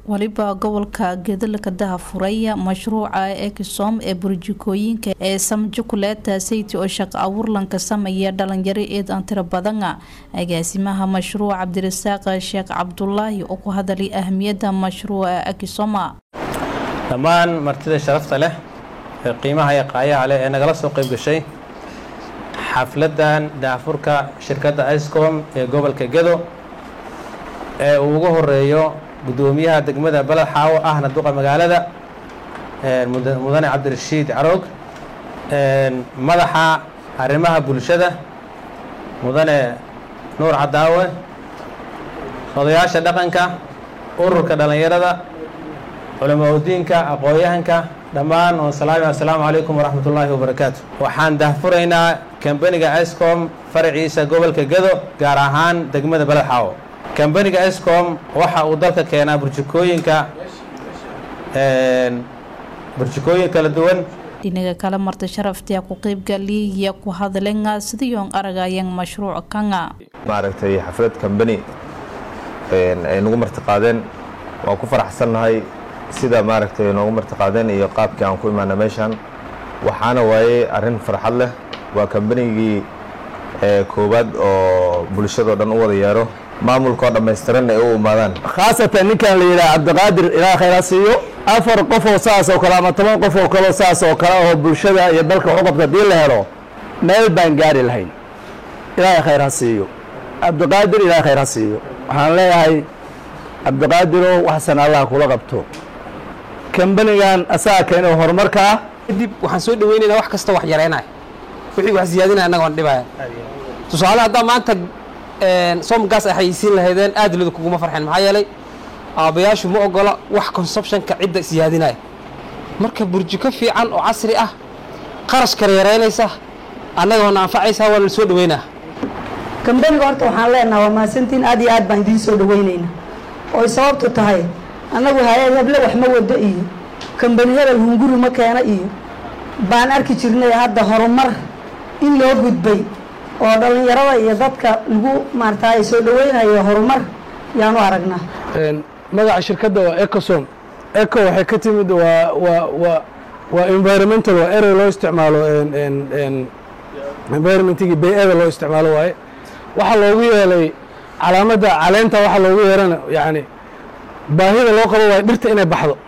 waliba gobolka gedalka dahafuray mashruuca ekisom ee burjikooyinka ee samjukuleeta sayti oo shaqo abuurlanka sameeya dhalinyaro eed aan tiro badan agaasimaha mashruuc cabdirasaaq sheekh cabdulaahi oo ku hadalay ahmiyada mashruuca ekisoma dhammaan martida sharafta leh ee qiimaha iyo qaayaha leh ee nagala soo qayb gashay xafladan daafurka shirkadda icom ee gobolka gedo ee uu ugu horeeyo guddoomiyaha degmada beled xaawo ahna duqa magaalada mudane cabdirashiid caroog madaxa arrimaha bulshada mudane nuur cadaawe odayaasha dhaqanka ururka dhallinyarada culamaudiinka aqoon-yahanka dhammaan oo salaami assalaamu calaykum waraxmat ullaahi wabarakaatu waxaan dahfuraynaa kambaniga icom faraciisa gobolka gedo gaar ahaan degmada beled xaawo kambaniga icom waxa uu dalka keenaa burjikooyinka burjikooyin kala duwan dhinaga kale marta sharaftia ku qeybgaliya ku hadlenga sidayoon aragayan mashruuc kanga maaragtay xaflad kambani ay nagu martiqaadeen waan ku faraxsannahay sida maaragtay noogu martiqaadeen iyo qaabkii aan ku imaana meeshaan waxaana waaye arrin farxad leh waa kambanigii koowaad oo bulshadao dhan u wada yeero maamulkoo dhammaystiran ay u imaadaan khaasatan ninkan la yidhaha cabdiqaadir ilaa khayra siiyo afar qof oo saas oo kale ama toban qof oo kaleo saas oo kale oo bulshada iyo dalka waxu qabta haddii la helo meel baan gaari lahayn ilaahay khayr ha siiyo cabdiqaadir ilaahay khayr ha siiyo waxaan leeyahay cabdiqaadirow waxsan allah kula qabto kambanigan asaga keeno horumarka ah kadib waxaan soo dhaweynaynaa wax kasta wax yareynaya wixii wax siyaadinaya annaga waan dhibaya tusaale haddaa maanta somgaas ay xayisiin lahaydeen aad lidu kuguma farxeen maxaa yeelay aabbayaashu ma ogola wax consubtionka cidda siyaadinaya marka burjiko fiican oo casri ah qarashkana yaraynaysa annaga waana anfacaysaa waana soo dhaweynaa kambaniga horta waxaan leenaha waa mahadsantiin aad iyo aad baan idiin soo dhaweynaynaa ooy sababtu tahay annagu hay-ad heble wax ma wado iyo kambani hebel hunguri ma keena iyo baan arki jirnay hadda horumar in loo gudbay oo dhallinyarada iyo dadka lagu maarata ay soo dhaweynayo horumar yaanu aragnaa magaca shirkadda waa ecosom eco waxay ka timid waa waa waa waa environmental waa erey loo isticmaalo environmentigii bay-ada loo isticmaalo waaye waxaa loogu yeelay calaamadda caleenta waxaa loogu yeelana yacni baahida loo qabo waaye dhirta inay baxdo